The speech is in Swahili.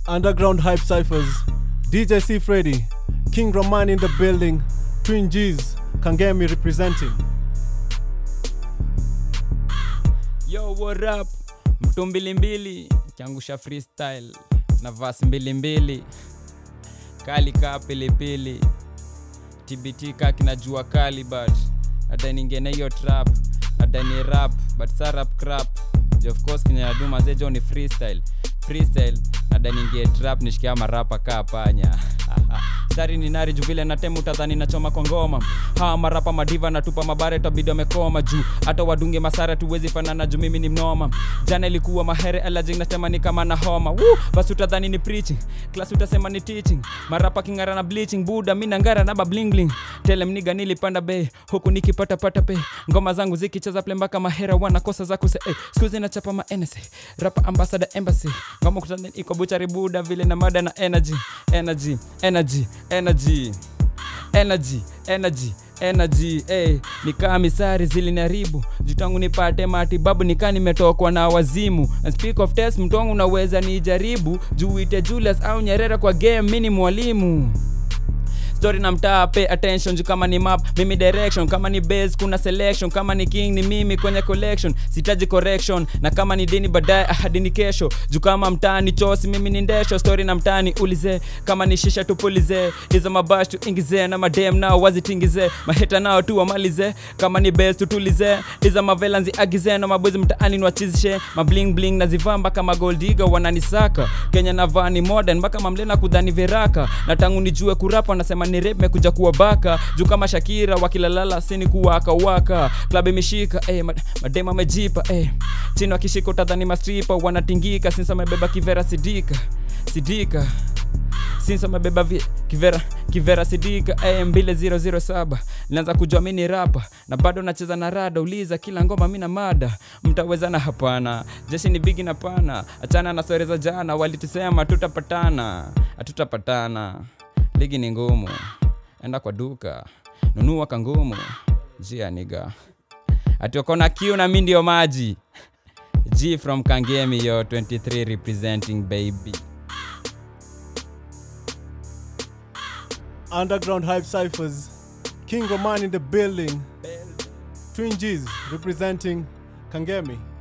Underground Hype Cyphers, DJ C Freddy, King Roman in the building, Twin G's, Kangemi representing. Yo, what up? Mtu mbili mbili kiangusha freestyle na vas mbili mbili kali kaa pilipili TBT kaa kinajua kali but nadai ningene hiyo trap nadai ni rap but sa rap crap Ju of course kenye naduma zejo ni freestyle freestyle nadai ningie trap nishikia marapa kaa panya stari ni nari juu vile natemu utadhani nachoma kwa ngoma hawa marapa madiva natupa mabare tabidi wamekoma juu hata wadunge masara tuwezi fanana juu mimi ni mnoma jana ilikuwa mahere alajing natema ni kama na homa Woo! basi utadhani ni preaching class utasema ni teaching marapa kingara na bleaching buda mi nangara na bablingling tele mniga nilipanda be huku nikipata pata pe ngoma zangu zikicheza ple mpaka mahera wanakosa za kuse eh, skuzi nachapa ma NSA rapa ambassador embassy ngoma kutani iko buchari buda vile na mada na energy energy energy energy energy energy energy hey, nikaa misari zilinaribu jitangu nipate matibabu nikaa nimetokwa na wazimu And speak of test mtongu unaweza nijaribu juite julius au nyerere kwa game mi ni mwalimu story na mtaa pay attention juu kama ni map mimi direction kama ni base kuna selection kama ni king ni mimi kwenye collection sitaji correction na kama ni dini baadaye ahadi ni kesho juu kama mtaa ni chosi mimi ni ndesho story na mtaani ulize kama ni shisha tupulize hizo mabash tuingize na madem nao wazitingize maheta nao tu wamalize kama ni base tutulize hizo mavela nziagize na mabozi mtaani niwachizishe mabling bling nazivaa mpaka magoldiga wananisaka kenya navaa ni modern mpaka mamlena kudhani veraka na tangu nijue kurapa nasema ni rap mekuja kuwa baka juu kama shakira wakilalala sini kuwaka waka klab imeshika eh, mad- madema amejipa eh. chini wakishika utadhani mastripa wanatingika sinsa amebeba kivera sidika sidika sinsa amebeba vi- kivera kivera sidika eh, mbile 007 naanza kujua mi ni rapa na bado nacheza na rada uliza kila ngoma mi na mada mtawezana hapana jeshi ni bigi na pana achana na stori za jana walitusema tutapatana hatutapatana ligi ni ngumu enda kwa duka nunua kangumu jia niga atiokona kiu na mi ndio maji g from kangemi yo 23 representing baby Underground Hype Cyphers, King Roman in the building, Twin G's representing Kangemi.